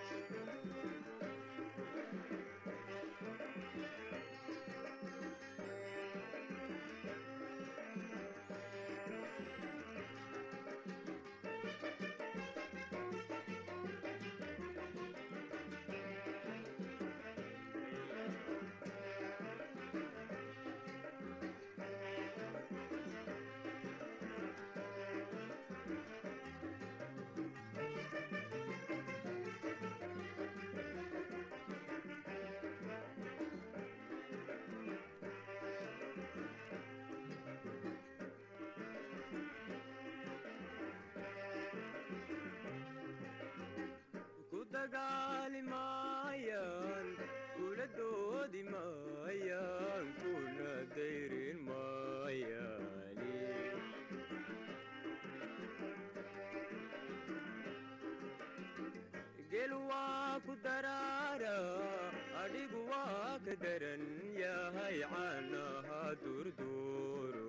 ku dagaali maayaan kula doodi maayaan kuna dayrin maayaani gel waa ku daraara adhigu waa ka daran yahay caanaha durduuro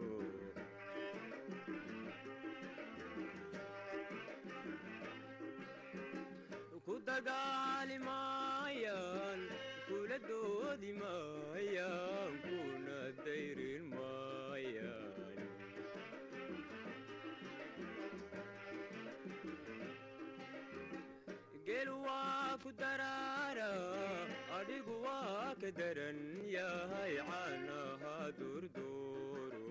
ku dagaali maayaan kula doodi maayaan kuna dayrin maayaan gel waa ku daraara adhigu waa ka daran yahay caanaha durduuro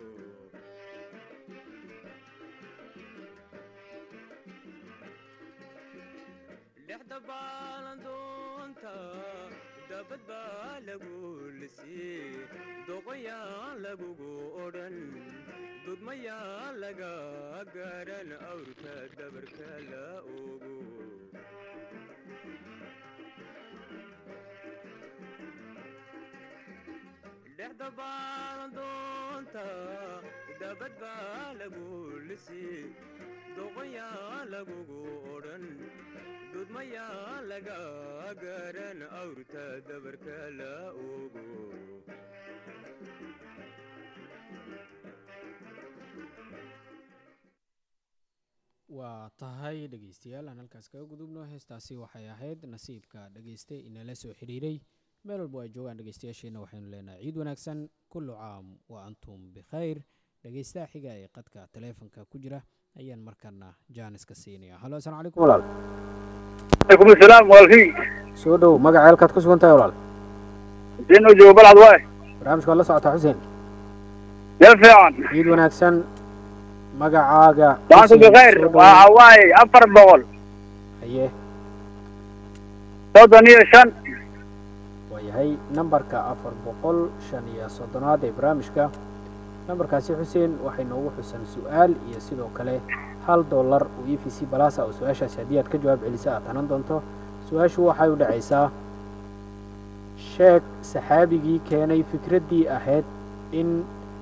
dhexda baalandoonta dabad baa lagu lisii doqoyaan lagugu odhan dudmayaan laga garan awrka dabarka la ogo dhexda baalandoonta dabad baa lagu lisii doqoyaan lagugu odhan dudmayaa laga garan awrta dabarka la ogo waa tahay dhegeystayaal aan halkaas kaga gudubno heestaasi waxay ahayd nasiibka dhegeyste inala soo xidhiiray meel walba ay joogaan dhegeystayaasheena waxaynu leenahay ciid wanaagsan kullu caam wa antum bikhayr dhegeystaha xiga ee qadka taleefonka ku jira ayaan markana jaaniska siinaya halo asalaamu calaykum walaal عليكم السلام والفي soo dhow magaca halkaad ku sugan tahay walaal حسين وجو بلعض واي barnaamijka waa la socotaa xuseen يرفع عن ciid wanaagsan magacaaga وانتم Xuseen, بخير soo dhow. وهواي أفر بغل haye صوتني شن waayahay nambarka afar boqol shan iyo soddonaad ee barnaamijka nambarkaasi xuseen waxay noogu xusan su-aal iyo sidoo kale hal dollar oo e v c balasa oo su-aashaasi haddii aad ka jawaab celisa aad hanan doonto su-aashu waxay u dhacaysaa sheeg saxaabigii keenay fikraddii ahayd in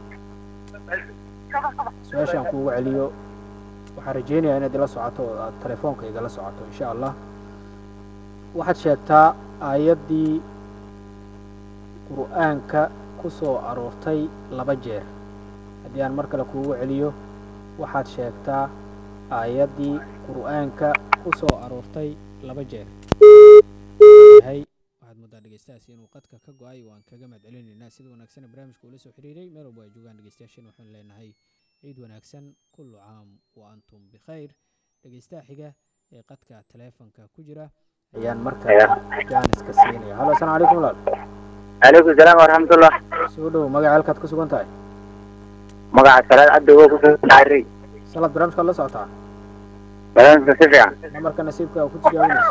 su-aashaan kuugu celiyo waxaan rajeynayaa inaad ila socoto oo aad telefoonka igala socoto insha allah waxaad sheegtaa aayaddii qur'aanka ku soo aroortay laba jeer haddii aan mar kale kuugu celiyo waxaad sheegtaa aayaddii qur'aanka ku soo aroortay laba jeer yahay waxaad moodaa dhegeystahaasi inuu qadka ka go-ay waan kaga mahad celinaynaa sida wanaagsan barnaamijka ula soo xiriiray meel walba ay joogaan dhegeystayaasheen waxaanu leenahay ciid wanaagsan kullu caam wa antum bikhayr dhegeystaha xiga ee qadka taleefonka ku jira ayaan markaa jaaniska siinaya halo asalaamu calaykum walaal عليكم السلام ورحمة الله soo dhow magaca halkaad ku sugan tahay مقع الصلاة عبد هو كفر الحري salaad barnaamijkaad la socotaa بلان سفيع namarka nasiibka aa ku tijaabinaysa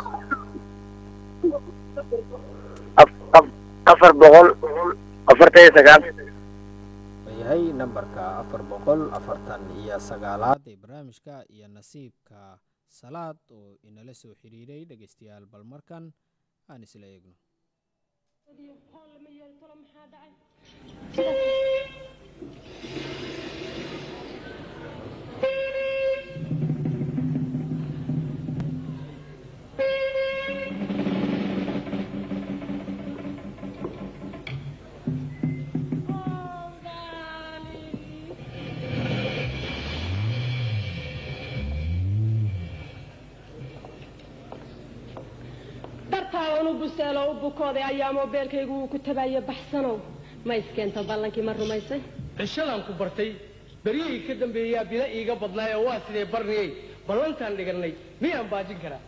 أفر بغل أفر تي سقال yahay nambarka afar boqol afartan iyo sagaalaad ee barnaamijka iyo nasiibka salaad oo inala soo xiriiray dhegeystayaal bal markan aan isla eegno busteelo u bukooday ayaa moobeelkaygu uu ku tabaaya baxsanow ma iskeento ballankii ma rumaysay cishadan ku bartay beryihii ka dambeeyaa bila iiga badnaay oo waa sidee barniyey ballantaan dhigannay miyaan baajin karaa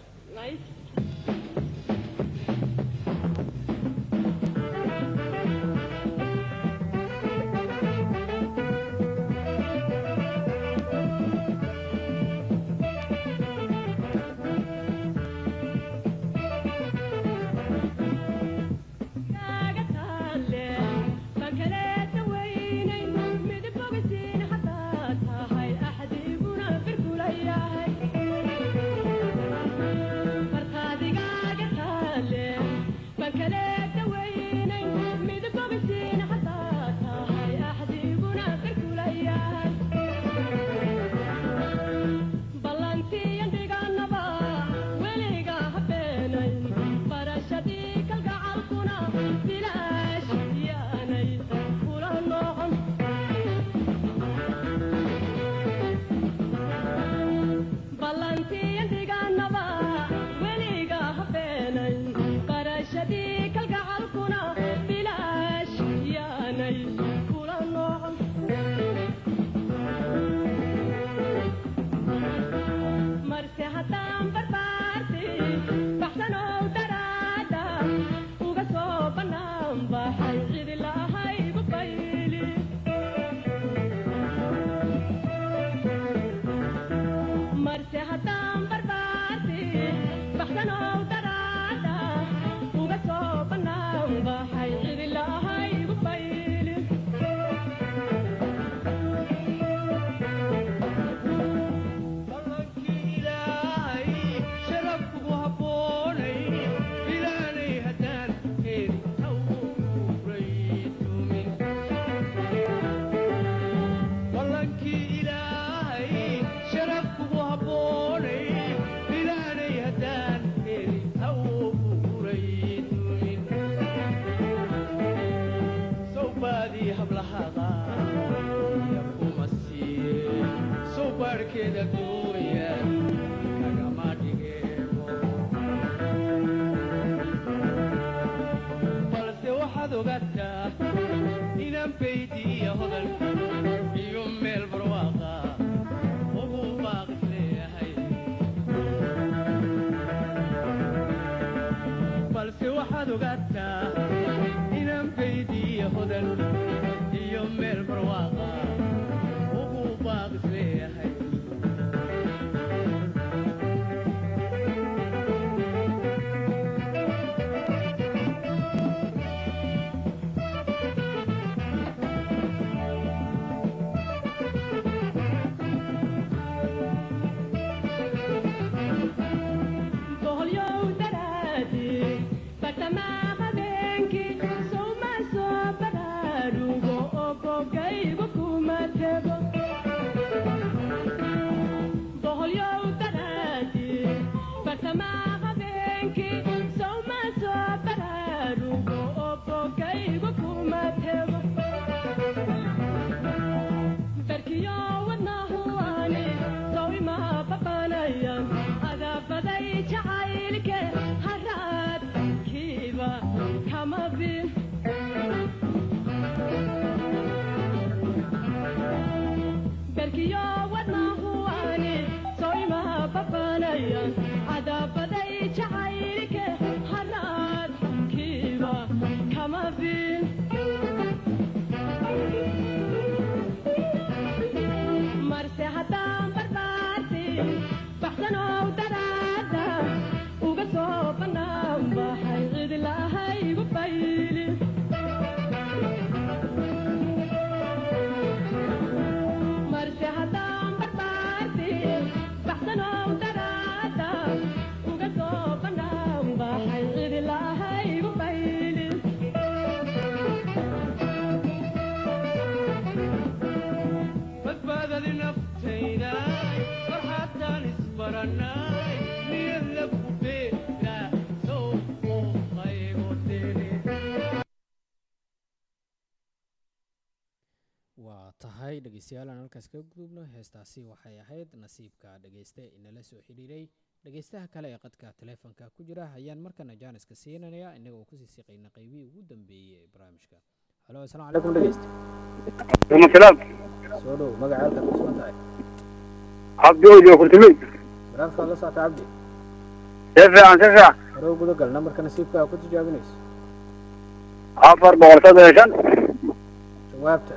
waa tahay dhegeystayaal aan halkaas kaga gudubno heestaasi waxay ahayd nasiibka dhegeyste inala soo xidhiiray dhegeystaha kale ee qadka taleefonka ku jira ayaan markana jaaniska siinanayaa innaga oo kusii siqayna qaybihii ugu dambeeyey ee barnaamijka halo asalaamu calaykum dhegeysta salaam soo dhow magaca halkaad ku sugan tahay cabdi ojo kurtumey barnaamijka waad la socota cabdi si fiican si fiican hore u gudagal nambarka nasiibka aa ku tijaabinayso afar boqol soddon iyo shan jawaabta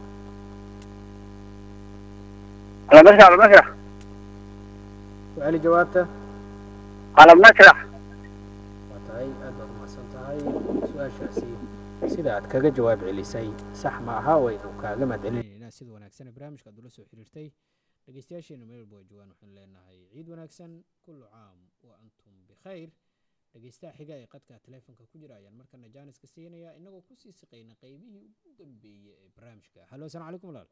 alam nasrax alam nasrax ku celi jawaabta alam nasrax waa tahay aad baad umahadsan tahay su-aashaasi sida aad kaga jawaab celisay sax ma aha waynu kaaga mahadcelinaynaa sida wanaagsan ee barnaamijka aad ula soo xiriirtay dhegeystayaasheena meel walba ay joogaan waxaan leenahay ciid wanaagsan kullu caam wa antum bikhayr dhegeystaha xiga ee qadka taleefonka ku jira ayaan markana jaaniska siinayaa inagoo kusii siqayna qaybihii ugu dambeeyey ee barnaamijka halo asalaamu calaykum walaal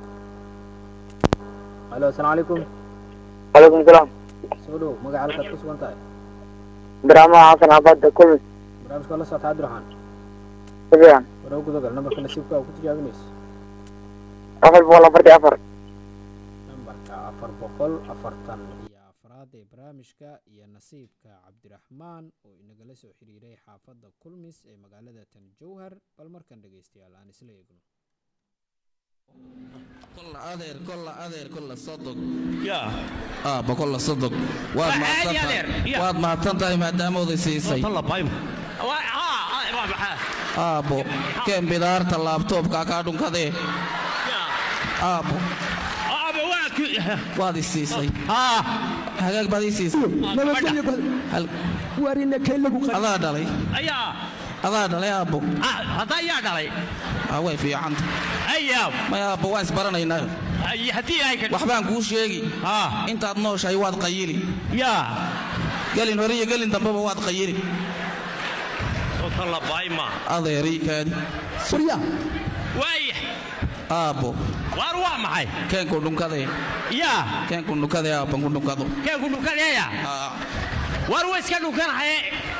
halo asalaamu calaykum calaykum salaam soo dhow magaca halkaad ku sugan tahay abdiraxmaan xasan xabadda kulmis barnaamijka waa la socota cabdiraxmaan si fiican hore u gudagal nambarka nasiibka aa ku tijaabinayso afar boqol afartii afar nambarka afar boqol afartan iyo afraad ee barnaamijka iyo nasiibka cabdiraxmaan oo inagala soo xiriiray xaafadda kulmis ee magaalada tan jowhar bal markan dhegeystayaal aan isla eegno kolla adeer kolla adeer kolla sodog yaa aabba kolla sodog waad Waa mahadsan caadi tahay adeer, yaa. waad mahadsan tahay maadaama oday siisay aabbo keen bidaarta laabtoobkaa kaa dhunkadee aabbo waad is siisay hagaag baad ii siisay adaa dhalay ayaa adaa dhalay aabbo hadda ayaa dhalay aa way fiicanta ayaa may aabbo waan isbaranaynaa ay haddii ay ka waxbaan kuu sheegi intaad nooshahay waad qayili yaa gelin hore iyo gelin dambeba waad qayili sota la baayma adeerii kaadi waaya aabbo waar waa maxay keenku dhunkadee yaa keenku dhunkadee aabban ku dhunkado keenku dhunkadeeya waar waa iska dhunkanahaye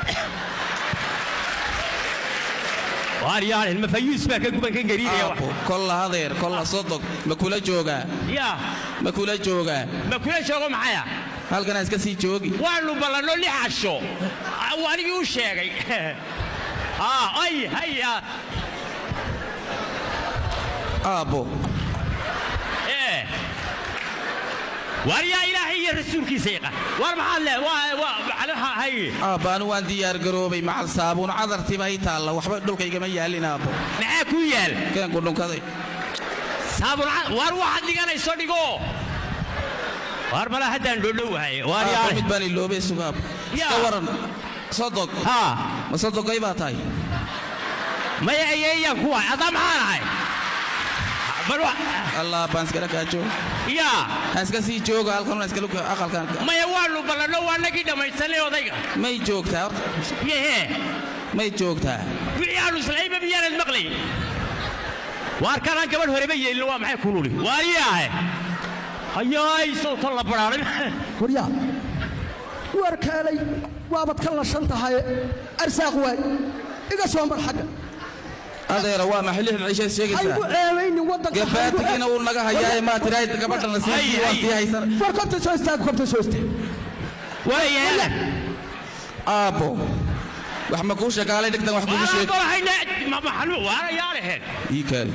waar yaalin mafayuus baa ka guban kan gariiraya aabbo kolla adeer kolla sodog ma kula joogaa yaa ma kula joogaa ma kula joogo maxaya halkanaa iska sii joogi waanu ballanno lix casho waa anigii u sheegay aa ay haya aabbo ee waar yaa ilaahay iyo rasuulkiisa yaqaan waar maxaad le waa waa macnaha hay aabba anu waan diyaar garoobay macal saabuun cadartiba i taalla waxba dhulkaygama yaalin aabbo maxaa ku yaal keenku dhunkaday saabun waar waxaad dhiganayso dhigo waar mala haddaan dhodhowahay waar aabbo yaa mid baan iloobay sugaab iska waran sodog haa ma sodogay baa tahay maya ayayaan kuwa adaa maxaan ahay bal wa allah baan iskala kaajo yaa ha iska sii jooga halkan una iskala aqalkan maya waanu ballanno waa nagii dhammaysanay odayga may joogtaa horta yehe may joogtaa wixii aanu islayba miyaanad maqlay waar kanaan gabadh horeba yeelin waa maxay kululi waariyaahe hayaay sawta la baraaray waryaa waar kaalay waabad ka lashan tahay arsaaq waay iga soo mar xagga adeera waa maxay lixda cisheed aygu sheegaysaa ceebaynin waddanka gabaatigiina uu naga hayaaye maa tirahay gabadhana sii waa sii haysan war korta soo istaag korta soo istaag waayaala aabbo wax ma kuu shakaalay dhigtan wax kugu sheeg waarayaaleheen ii kaali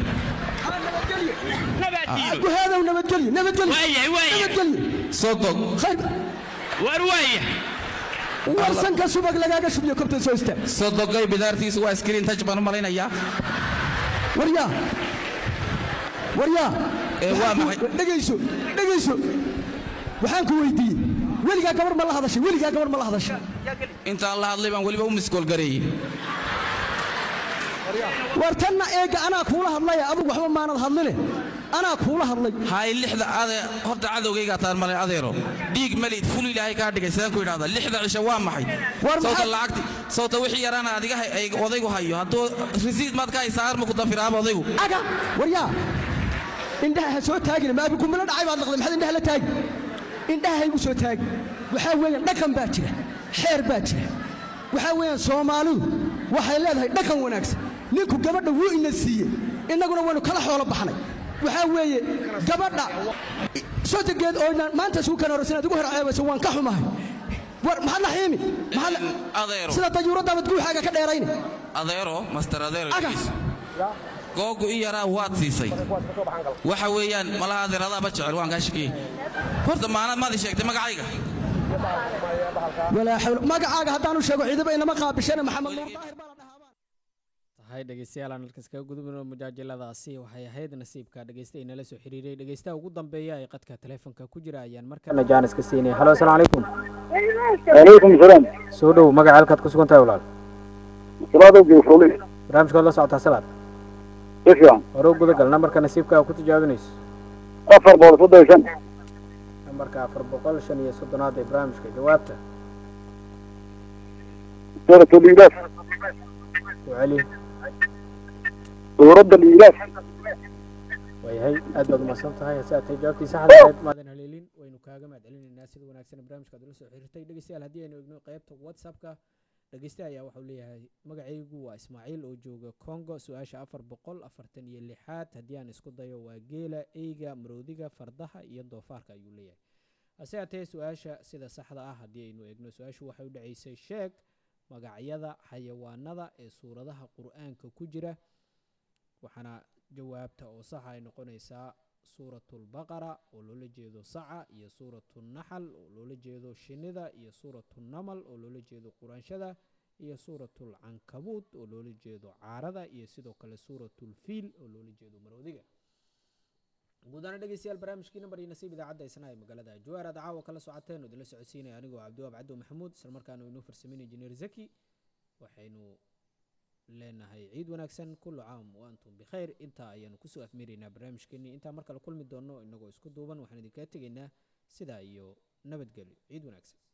ku heedow nabadgelyo nabadgelyo Waaya, waaya. nabadgelyo sodog khayr waar waaya warsanka subag lagaaga shubiyo korta soo istaag sodogay bidaartiisu waa iskriin taj baan u malaynayaa waryaa waryaa Ee, waa Waxaan ku- maxay? dhegayso dhegayso waxaan ku weydiiyey weligaa gabar ma la hadashay weligaa gabar ma la hadashay intaan la hadlay baan weliba u miskoolgareeyey war tanna eega anaa kuula hadlaya adugu waxba maanad hadline anaa kuula hadlay hay lixda ade horta cadowgaygaa taan malay adeero dhiig malid ful ilaahay kaa dhigay sidaan ku idhahdaa lixda cisho waa maxay sawta lacagti sawta wixii yaraana adiga hay- ay odaygu hayo hadduu risiid maad ka haysaa arma ku dafiraaba odaygu aga waryaa indhaha ha soo taagina ma abikumilo dhacay baad laqday maxaad indhaha la taagi indhaha ha igu soo taagi waxaa weeyaan dhaqan baa jira xeer baa jira waxaa weeyaan soomaalidu waxay leedahay dhaqan wanaagsan ninku gabadha wuu ina siiyey innaguna waynu kala xoolo baxnay waxaa weeye gabadha sodogeed oo inaan maanta isugu kan horeysa inaad igu horceebayso waan ka xumahay war maxaad la xiimi maxaad la- adeero sida dayuuraddaabad guuxaaga ka dheerayni adeero master adeero dhegeyso. googu i yaraa waad siisay waxa weeyaan malaha adeer adaaba jecel waan kaa shakiyey horta maanad maad ii sheegtay magacayga walaa xawla magacaaga haddaanu sheego ciidaba inama qaabishana maxamed nuur daahir baa la dhahaa tahay dhegeystayaal aan halkaas kaga gudubno mujaajiladaasi waxay ahayd nasiibka dhegeysta inala soo xiriiray dhegeystaha ugu dambeeya ee qadka taleefonka ku jira ayaan markana jaanis ka siinay halo asalaamu calaykum calaykum salaam soo dhow magaca halkaad ku sugan tahay walaal salaada geefrole barnaamijkaad la socotaa salaad si fiican hore u gudagal nambarka nasiibka ku tijaabinayso afar boqol soddon iyo shan nambarka afar boqol shan iyo soddonaad ee barnaamijka jawaabta suurat liilaaf u celi suuradda liilaaf waayahay aad baad umahadsan tahay hase aatay jawaabtii saxda ahayd maadan haleelin waynu kaaga mahad celinaynaa sida wanaagsan barnaamijka aad ula soo xiriirtay dhegeystayaal haddii aynu egno qaybta whatsappka dhegeyste ayaa waxau leeyahay magacaygu waa ismaaciil oo jooga congo su-aasha afar boqol afartan iyo lixaad haddii aan isku dayo waa geela eyga maroodiga fardaha iyo doofaarka ayuu leeyahay hase haatee su-aasha sida saxda ah haddii aynu egno su-aashu waxay u dhaceysay sheeg magacyada xayawaanada ee suuradaha qur-aanka ku jira waxaana jawaabta oo saxa ay noqonaysaa suuratulbaqara oo loola jeedo saca iyo suuratunaxal oo loola jeedo shinida iyo suuratunamal oo loola jeedo quraanshada iyo suuratulcankabuud oo loola jeedo caarada iyo sidoo kale suuratulfiil oo loola jeedo maroodiga guudaana dhegeystayaal barnaamijkii nambar iyo nasiib idaacadda isna ee magaalada jawaar aad caawa kala socoteen oo idinla socodsiinaya anigoo cabdiwaab cabdo maxamuud isla markaana inoo farsameyn injineer zaki waxaynu leenahay ciid wanaagsan kullu caam wa antum bikhayr intaa ayaanu kusoo afmeeraynaa barnaamijkeenii intaa mar kale kulmi doono inagoo isku duuban waxaan idinkaga tegaynaa sidaa iyo nabadgelyo ciid wanaagsan